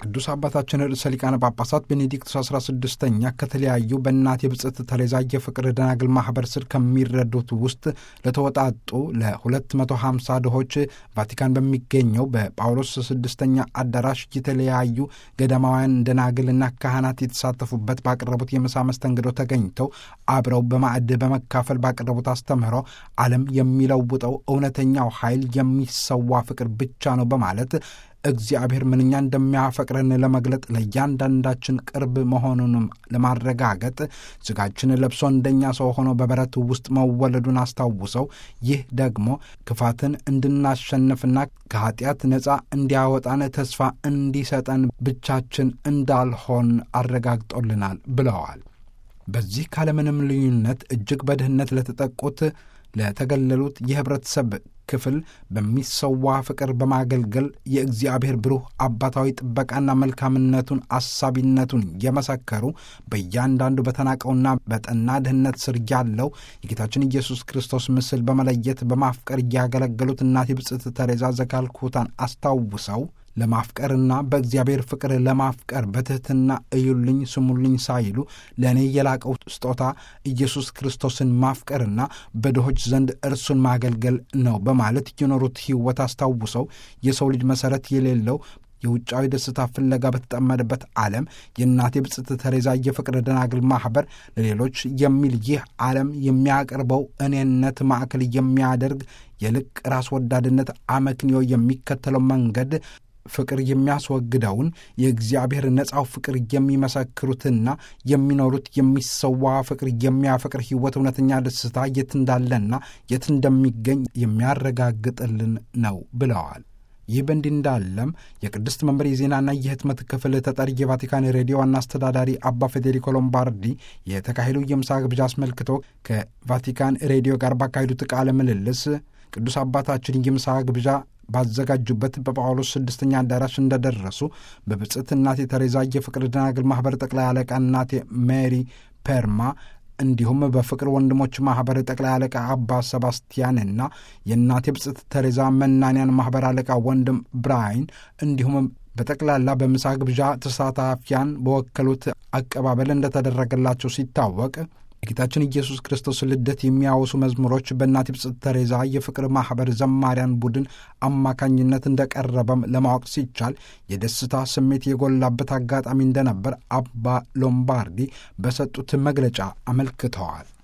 ቅዱስ አባታችን ርዕሰ ሊቃነ ጳጳሳት ቤኔዲክቱስ 16ኛ ከተለያዩ በእናቴ ብጽዕት ተሬዛ የፍቅር ደናግል ማኅበር ስር ከሚረዱት ውስጥ ለተወጣጡ ለ250 ድሆች ቫቲካን በሚገኘው በጳውሎስ ስድስተኛ አዳራሽ የተለያዩ ገዳማውያን ደናግልና ካህናት የተሳተፉበት ባቀረቡት የምሳ መስተንግዶ ተገኝተው አብረው በማዕድ በመካፈል ባቀረቡት አስተምህሮ ዓለም የሚለውጠው እውነተኛው ኃይል የሚሰዋ ፍቅር ብቻ ነው በማለት እግዚአብሔር ምንኛ እንደሚያፈቅረን ለመግለጥ ለእያንዳንዳችን ቅርብ መሆኑንም ለማረጋገጥ ሥጋችን ለብሶ እንደኛ ሰው ሆኖ በበረት ውስጥ መወለዱን አስታውሰው ይህ ደግሞ ክፋትን እንድናሸንፍና ከኀጢአት ነፃ እንዲያወጣን ተስፋ እንዲሰጠን ብቻችን እንዳልሆን አረጋግጦልናል ብለዋል። በዚህ ካለምንም ልዩነት እጅግ በድህነት ለተጠቁት ለተገለሉት የኅብረተሰብ ክፍል በሚሰዋ ፍቅር በማገልገል የእግዚአብሔር ብሩህ አባታዊ ጥበቃና መልካምነቱን አሳቢነቱን የመሰከሩ በእያንዳንዱ በተናቀውና በጠና ድህነት ስር ያለው የጌታችን ኢየሱስ ክርስቶስ ምስል በመለየት በማፍቀር እያገለገሉት እናቴ ብጽዕት ተሬዛ ዘካልኩታን አስታውሰው ለማፍቀርና በእግዚአብሔር ፍቅር ለማፍቀር በትሕትና እዩልኝ ስሙልኝ ሳይሉ ለእኔ የላቀው ስጦታ ኢየሱስ ክርስቶስን ማፍቀርና በድሆች ዘንድ እርሱን ማገልገል ነው በማለት የኖሩት ሕይወት አስታውሰው የሰው ልጅ መሠረት የሌለው የውጫዊ ደስታ ፍለጋ በተጠመደበት ዓለም የእናቴ ብጽዕት ተሬዛ የፍቅር ደናግል ማኅበር ለሌሎች የሚል ይህ ዓለም የሚያቀርበው እኔነት ማዕከል የሚያደርግ የልቅ ራስ ወዳድነት አመክንዮ የሚከተለው መንገድ ፍቅር የሚያስወግደውን የእግዚአብሔር ነፃው ፍቅር የሚመሰክሩትና የሚኖሩት የሚሰዋ ፍቅር የሚያፈቅር ሕይወት እውነተኛ ደስታ የት እንዳለና የት እንደሚገኝ የሚያረጋግጥልን ነው ብለዋል። ይህ በእንዲህ እንዳለም የቅድስት መንበር የዜናና የህትመት ክፍል ተጠሪ የቫቲካን ሬዲዮ ዋና አስተዳዳሪ አባ ፌዴሪኮ ሎምባርዲ የተካሄዱ የምሳ ግብዣ አስመልክቶ ከቫቲካን ሬዲዮ ጋር ባካሄዱት ቃለ ምልልስ ቅዱስ አባታችን የምሳ ግብዣ ባዘጋጁበት በጳውሎስ ስድስተኛ አዳራሽ እንደደረሱ በብጽዕት እናቴ ተሬዛ የፍቅር ደናግል ማኅበር ጠቅላይ አለቃ እናቴ ሜሪ ፐርማ እንዲሁም በፍቅር ወንድሞች ማኅበር ጠቅላይ አለቃ አባ ሰባስቲያንና የእናቴ ብጽዕት ተሬዛ መናንያን ማኅበር አለቃ ወንድም ብራይን እንዲሁም በጠቅላላ በምሳ ግብዣ ተሳታፊያን በወከሉት አቀባበል እንደተደረገላቸው ሲታወቅ የጌታችን ኢየሱስ ክርስቶስ ልደት የሚያወሱ መዝሙሮች በእናቴ ብጽዕት ተሬዛ የፍቅር ማኅበር ዘማሪያን ቡድን አማካኝነት እንደቀረበም ለማወቅ ሲቻል የደስታ ስሜት የጎላበት አጋጣሚ እንደነበር አባ ሎምባርዲ በሰጡት መግለጫ አመልክተዋል።